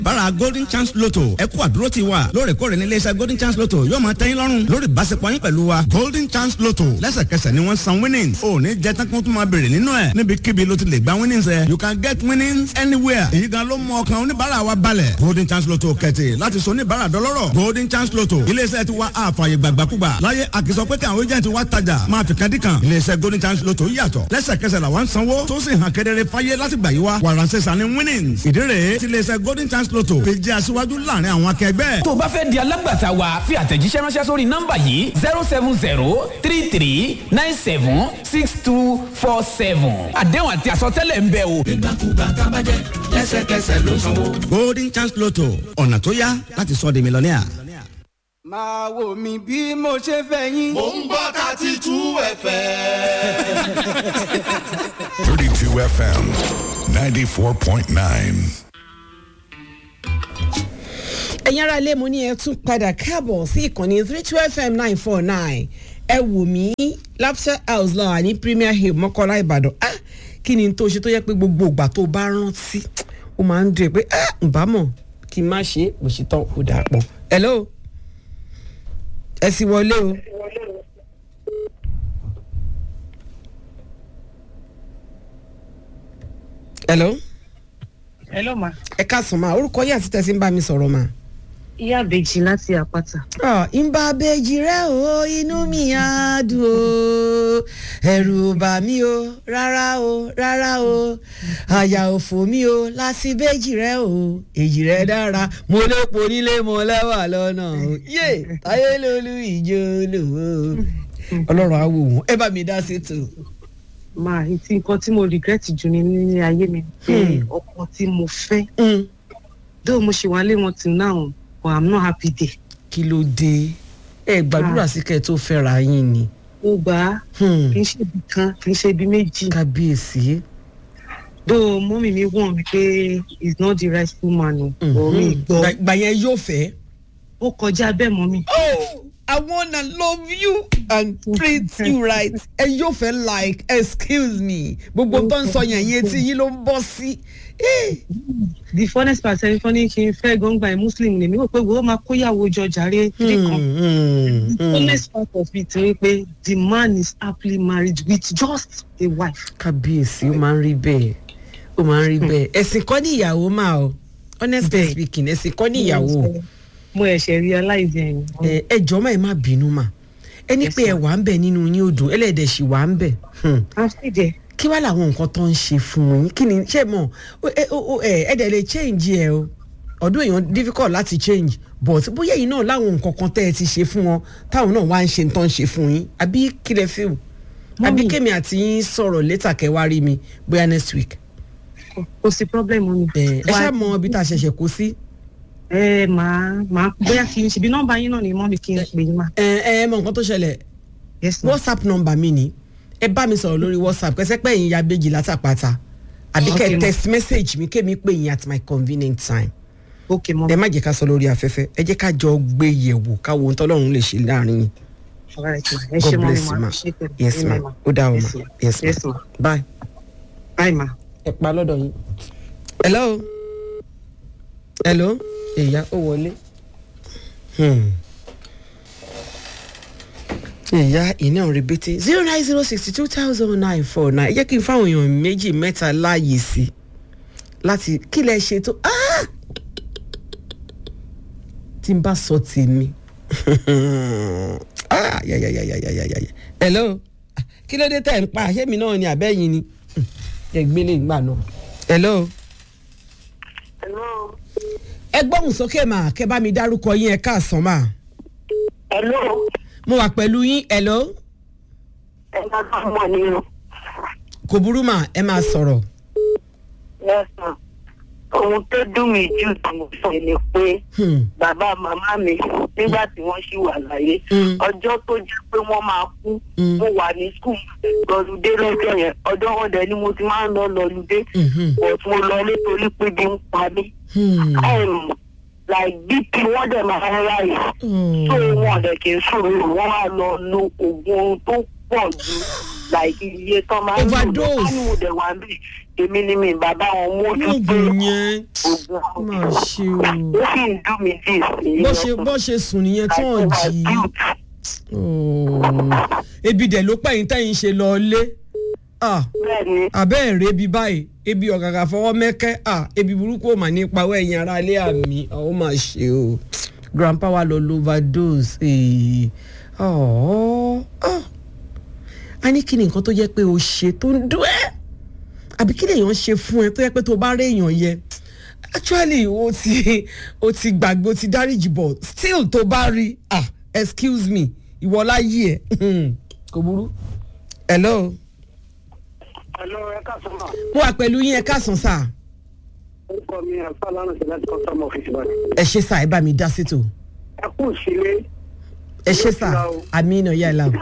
bára golden chance lotto ẹ kú àdúró ti wa lóòrèkóòrè ní iléeṣẹ́ golden chance lotto yóò máa tẹ́yìn lọ́rùn lórí ìbáṣepọ̀ yín pẹ̀lú wa golden chance lotto lẹ́sẹ̀kẹsẹ̀ ni wọ́n san winnings ò ní jẹ́ tán kí wọ́n tún máa béèrè nínú ẹ̀ níbikíbi ló ti lè gba winnings ẹ̀ you can get winnings anywhere èyí gan ló mú ọkàn oníbàárà wa balẹ̀ golden chance lotto kẹ̀tì láti sọ oníbàárà dọlọ́rọ̀ golden chance lotto iléeṣẹ́ ti wa àfààyè gbàgbàkúgbà láyé àkìsọ pé kí àwọn agent wa tajà máa fi kadìkan iléeṣẹ́ golden chance lotto yàtọ̀ lẹ́sẹ̀kẹsẹ̀ làwọn sanwó tó sì hàn kedere fáyé láti gbà yí wa wàràǹsẹ̀sà ni winnings ìdí rèé ti iléeṣẹ́ golden chance lotto fi jẹ́ aṣíwájú láàrin àwọn akẹgbẹ́. tó o bá fẹ́ di alágbàtà wa fi àtẹ̀jíṣẹ́ ránṣẹ́ sórí nọ́mbà yìí zero seven zero three three nine seven six two four seven àdéhùn àti àsọtẹ́lẹ̀ ń bẹ o. nígbàkúgbà tá a bá jẹ lẹ́sẹ̀kẹsẹ̀ ló sanwó. golden chance lotto ọ̀nà tó yá láti sọ di mílíọ̀nìà. máa wò mí bí mo ṣe fẹ́ yín. mò ń gbọ́ thirty two fm. 32 FM 94.9. ẹ̀yin ará ilé mo ní ẹ tún padà káàbọ̀ sí ìkànnì three two fm nine four nine ẹ wò mí lapsir house lọ́wọ́ ní premier hill mọ́kànlá ìbàdàn ah kí ni tó ṣe tó yẹ pé gbogbo ìgbà tó bá rántí ó máa ń dùn ẹ́ pé ah ǹbámọ̀ kí n má ṣe é mo ṣe tán ó dà pọ̀ hello ẹ sì wọlé o. hello hello ma ẹ káàsán ma orúkọ yín àti tẹ̀sí ń bá mi sọ̀rọ̀ ma. ìyá àbèjì láti àpáta. ìbá bèjì rẹ o inú mi á dùn o ẹrù bà mí o rárá o rárá o àyà òfò mi o láti bèjì rẹ o èjì rẹ dára mo lépo nílé mo lẹ́wà lọ́nà o yé táyé lolú ìjọ lò ó ọlọ́run á wò wọ́n ẹ bá mi dá sí tò. máa ti nǹkan tí mo regret jù ní ní ayé mi pé ọkọ tí mo fẹ́ dóò mo ṣe wálé wọn till now but i'm not happy there. kí ló dé ẹ gbàdúrà sí kẹ tó fẹ́ra yín ni. mo gbà á kì í ṣe ibi kan kì í ṣe ibi méjì. kábíyèsí. dóò mọ́mì mi wọ̀n mi pé he's not the right woman o. ọ̀ mi gbọ́. gbà yẹn yóò fẹ́. ó kọjá bẹ́ẹ̀ mọ́mì. oh i wanna love you and treat you right ẹ yóò fẹ́ like excuse me gbogbo tó ń sọ yẹn yẹn tí yín ló ń bọ́ sí. the funnest part ẹni fún ní kí n fẹ́ gbọ́ngbà ẹ̀ muslim lèmi rò pé wo máa kóyàwó jọ jàre kiri kan. the funnest part of it ni pé the man is happily married with just a wife. kábíyèsí ó máa ń rí bẹ́ẹ̀ ó máa ń rí bẹ́ẹ̀ ẹ̀sìn kọ́ ní ìyàwó máa o honestly speaking ẹ̀sìn kọ́ ní ìyàwó. mo ẹ̀ṣẹ̀ realize ẹ̀yìn. ẹ ẹ jọ máa ẹ má bínú mà ẹni pé ẹ wà ń bẹ nínú yín odò ẹlẹ́dẹ̀ sì wà ń bẹ. àfíjẹ. kí wàá làwọn nǹkan tó ń ṣe fún yín kí ni ṣé mọ ẹ ẹ dẹ̀ lè change ẹ o ọdún èèyàn difficult láti change but bóyá yìí náà láwọn nǹkan kan tẹ́ ẹ ti ṣe fún wọn táwọn náà wá ń ṣe tán ṣe fún yín àbí kí lẹ feel àbí kémi àti yín sọ̀rọ̀ létà kẹwàá rí mi bóyá next week. kò sí problem mi. ẹ ṣáà mọ ibi tá a ṣẹ̀ṣẹ̀ kó sí ẹ máa máa bóyá kí n ṣe bí nọmba yín náà ni mọ́ mi kí n pè é ma. ẹ ẹ mọ nǹkan tó ṣẹlẹ̀ whatsapp nọmba mi ni ẹ bá mi sọ̀rọ̀ lórí whatsapp kẹsẹ́ pé ìyá bèjì látàpáta àbí kẹ text message mi kémi pè yín at my convenient time. ok mọ. ẹ má jẹ́ ká sọ lórí afẹ́fẹ́ ẹ jẹ́ ká jọ gbé yẹ̀wò káwo ohun tọ́lọ́run lè ṣe láàrin yín. god bless you ma yes ma ó dá o ma yes ma bye. bye ma. ẹ pa lọ́dọ̀ yín. hello hello ìyá ó wọlé. ìyá iná rẹ̀bẹ̀tẹ̀ zero nine zero sixty two thousand nine four nine jẹ́ kí n fáwọn èèyàn méjì mẹ́ta láàyè sí láti kí lẹ ṣe tó tí n bá sọ tèmi hello kí ló dé tẹ̀ ń pa àṣẹ mi náà ni àbẹ́yìn ni ẹ gbélé ìgbà náà hello. hello ẹ gbóhùn sókè mà kẹ bá mi dárúkọ yín ẹ káàsán mà. hello. mo wà pẹ̀lú yín hello. ẹ máa bá wọn ní o. kò burú mà ẹ máa sọ̀rọ̀. yes ma ohun tó dùn mí jù tí mo sọ ni pé bàbá màmá mi nígbà tí wọ́n ṣì wà láyé ọjọ́ tó jẹ́ pé wọ́n máa kú mo wà ní skul lọ́lùdé lọ́jọ́ yẹn ọjọ́ wọn dẹ̀ ni mo ti máa ń lọ lọ́lùdé but mo lọ nítorí pé bí ń pa mí like bp wọ́n dẹ̀ máa ń ráyè tó wọn dẹ̀ kì í sọ̀rọ̀ wọ́n á lọ lo oògùn tó pọ̀ ju like iye tán máa ń lò Overdose. lọ́wọ́ ní òde wa bí èmi ni mi bàbá wọn mú ojú pé lóògùn yẹn oògùn má ṣe o ó sì ń dùn mí dì sí bó ṣe bó ṣe sùn nìyẹn tí wọ́n jí Oh. ebi dẹ̀ ló pẹ̀yìn tẹ̀yìn ṣe lọ lé Ah, bẹ́ẹ̀ni àbẹ́ ẹ̀ rébi báyìí ebi ọ̀gàgà fọwọ́ mẹ́kẹ́ Ah, ebi burúkú ò mà ní pawọ́ ẹ̀yìn ara ilé àmì àwọn máa ṣe o grandpa wa lọ lo overdose Eh. Oh. Ah. a ní kí ni nǹkan tó jẹ́ pé o ṣe tó ń dún ẹ́ àbí kí lèèyàn ṣe fún ẹ tó yẹ pé tó bá rí èèyàn yẹ actually o ti o ti gbàgbé o ti dáríjì bọ̀ still tó bá rí ah excuse me ìwọ láyé ẹ kò burú. hello hello ẹ káàsán náà mo wà pẹ̀lú yín ẹ káàsán sá orúkọ mi àfa lánàá sí láti customer office báyìí ẹ ṣe sá ẹ bá mi dá sí tò ẹ kú sílé ẹ ṣe sá àmì iná yà lá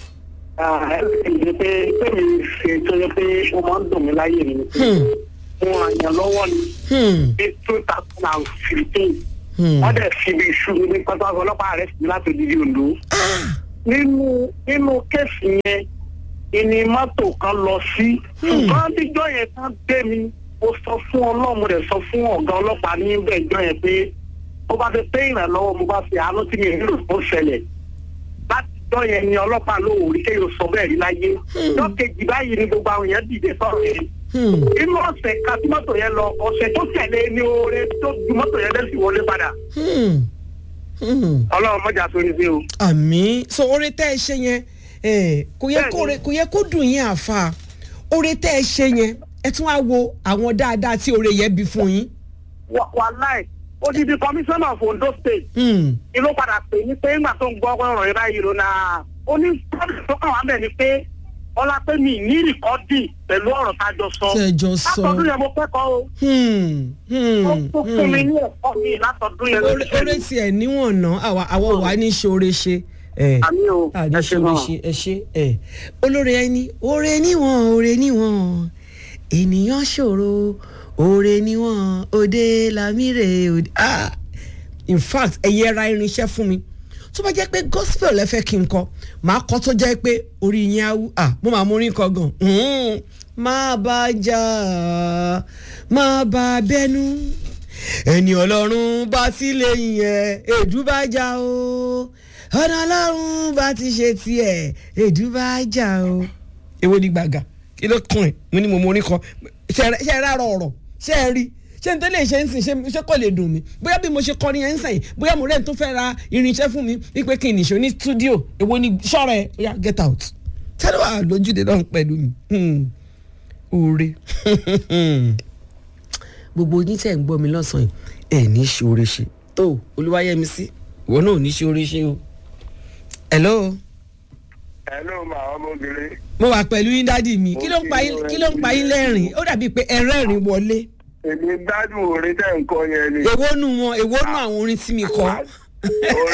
ẹ ṣe pé pé mi ṣe tó yẹ pé ó máa ń dùn mí láyé mi mo àyàn lọ́wọ́ ni ní two thousand and fifteen wọ́n dẹ̀ fi ibi iṣu mi ní pátákó ọlọ́pàá rẹ̀ sí mi láti odidi Oǹdó nínú nínú kéèsì yẹn ìní mọ́tò kan lọ sí ṣùgbọ́n díjọ́ yẹn kan dé mi mo sọ fún ọlọ́run mo dẹ̀ sọ fún ọ̀gá ọlọ́pàá ní bẹ́ẹ̀jọ́ yẹn pé ó bá fi pé ìrànlọ́wọ́ mo bá fi àánú tí mi nílò tó ṣẹlẹ̀ látijọ́ yẹn ni ọlọ́pàá ló wò rí kéèyàn sọ bẹ́ẹ̀ rí láyé ọjọ́ kejì báyìí ni gbogbo àwọn èèyàn dìde sọ̀rọ̀ yẹn inú ọ̀sẹ̀ ká tí mọ́tò yẹn lọ ọ̀sẹ̀ tó tẹ̀lé ní oore tó ju mọ́tò yẹn lẹ́sìn wọlé padà ọlọ́run mọ́jà sórí sí o. àmì so oore tẹ́ ẹ ṣe yẹn eh, kò yẹ kó kò yẹ kó dùn yín àfa oore tẹ́ ẹ ṣe yẹn ẹ tún á wo àwọn dáadáa tí oore yẹn bí fún yín. wàláì odidi commissioner of Ondo state ni ló padà pè ní pé nígbà tó ń gbọ́ ọ̀rọ̀ yẹn báyìí ló na ó ní tó kàn wá bẹ̀ ni pé ọlá pé mi ní rìkọ́dì pẹ̀lú ọ̀rọ̀ tá a jọ sọ Tẹ́ ẹ jọ sọ. látọdún yẹn mo kẹ́kọ̀ọ́ o ó tó fún mi ní ẹ̀kọ́ mi látọdún yẹn oore oore tiẹ̀ níwọ̀n ná àwa àwa wà ní ṣoore ṣe. eh, àmì o a ní ẹ ṣe ṣoore náà. ṣe ẹ ṣe ẹ olórí ẹni oore níwọ̀n oore níwọ̀n ènìyàn ṣòro oore níwọ̀n òde lámìrè òde ah in fact ẹ yẹra irinṣẹ́ fún mi tó bá jẹ́ pé gospel lẹ fẹ́ kí n kọ màá kọ́ tó jẹ́ pé orí yín á wú ah mo máa mú orin kọ gan Mm. má bá jà má bá bẹ́nu ẹni ọlọ́run bá ti lè yẹn èdú bá jà o ọ̀nà ọlọ́run bá ti ṣe tiẹ̀ èdú bá jà o. èwo ni gbàgà kí ló kàn ẹ́ mo ní mo mọ orin kan ṣe ẹ ṣe ẹ rárọ ọ̀rọ̀ ṣe ẹ rí ṣé n tó lè ṣe ń sìn ṣé- ṣé kò lè dùn mí bóyá bí mo ṣe kọrin yẹn ń sìn bóyá mo rẹ̀ ń tó fẹ́ ra irinṣẹ́ fún mi wípé kí n nìṣó ní stúdíò èwo ni ṣọ́ra ẹ̀ ó yá get out tẹ́lẹ̀ wà lójúde náà pẹ̀lú mi Hmm. oore gbogbo yín tẹ̀ ń gbọ́ mi lọ́sàn-án yìí ẹ̀ ní í ṣe oore ṣe tó olúwayẹmí sí ìwọ náà ò ní í ṣe oore ṣe o. hello hello ma ọmọbìnrin. mo wà pẹ̀lú yín dádì mi kí ló ń pa yín kí ló ń pa yín lẹ́rìn ó dàbíi pé ẹ rẹ́rìn wọlé èmi gbádùn orin tẹ́ ń kọ yẹn ni. èwo nu wọn èwo nu àwọn orin tí mi kọ. orin